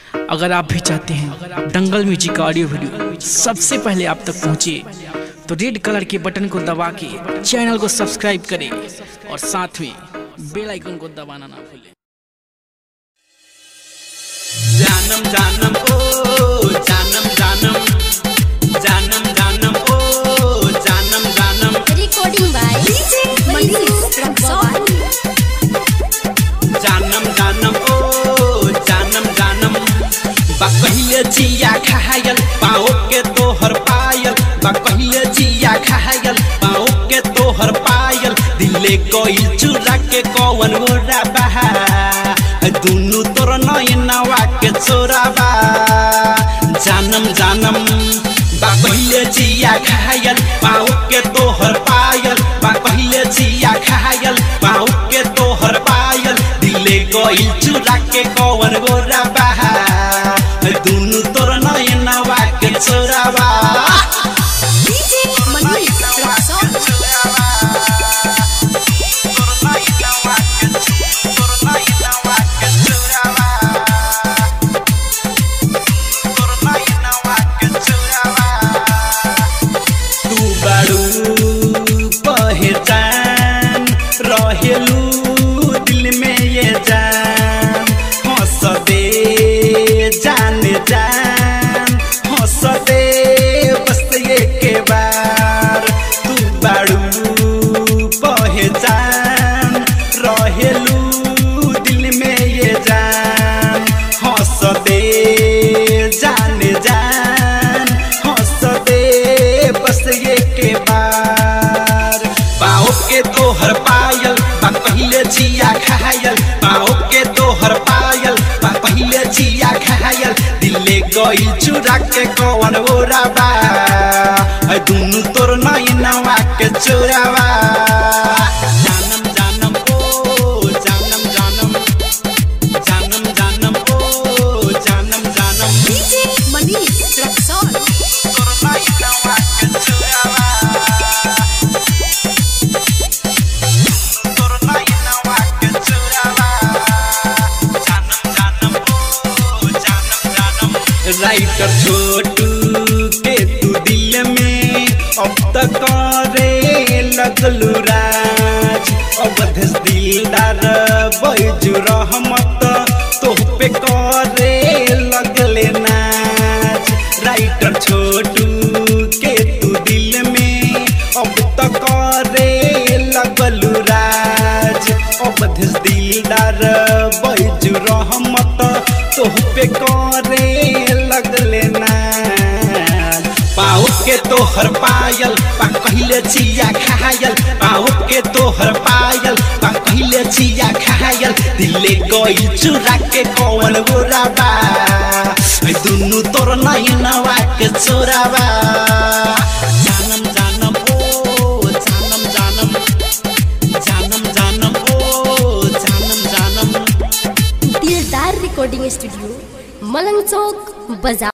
अगर आप भी चाहते हैं दंगल म्यूजिक का ऑडियो वीडियो सबसे पहले आप तक पहुंचे तो रेड कलर के बटन को दबा के चैनल को सब्सक्राइब करें और साथ में बेल आइकन को दबाना ना भूलें जानम जानम ओ जानम जानम जानम जानम ओ जानम जानम Recording by DJ Manish from Bhavani. जानम जानम ओ जानम जानम बा कहिले जिया खायल पाओ के तोहर पायल बा कहिले जिया खायल पाओ के तोहर पायल दिले कोई चुरा के कौन मोरा बहा दुनु तोर नयनवा के चोराबा जानम जानम बा पहिले जिया खायल पाओ के तोहर पायल बा पहिले जिया खायल पाओ के तोहर पायल दिले गइल चुरा के कौन गोरा बहा दुनु तोर नयनवा के चोराबा DJ Manish from Bhavani. तू बड़ू पहचान रहेलू दिल में ये जान हंस दे जान जान हंस दे बस ये के बार तू बड़ू पहचान रहेलू दिल में ये जान हंस दे जान जान हंस दे बस ये के बार पाओ के तोहर पायल बा पहिले जिया खायल पाओ के तोहर पायल बा पहिले जिया खायल दिले गइल चुरा के कौन ओरा बा ऐ दुनु तोर नैनवा के चोरावा जानम जानम ओ जानम जानम जानम जानम ओ जानम जानम DJ Manish from Bhavani. Writer Chhotu के तू दिल में अब तक करे लगलू राज अवध दिलदार बैजू रहमत तोह पे करे लगले नाच राइटर छोटू के तू दिल में अब तक करे लगलू राज अवध दिलदार बैजू रहमत तोह पे करे लगले नाच पाओ के तोहर पायल पा कहिले चिया खायल पाओ के तोहर पायल पा कहिले चिया खायल दिले गइल चुरा के कौन गोराबा ऐ दुनु तोर नैनवा के चोराबा जानम जानम ओ जानम जानम जानम जानम ओ जानम जानम दिलदार रिकॉर्डिंग स्टूडियो मलंग चौक बाजार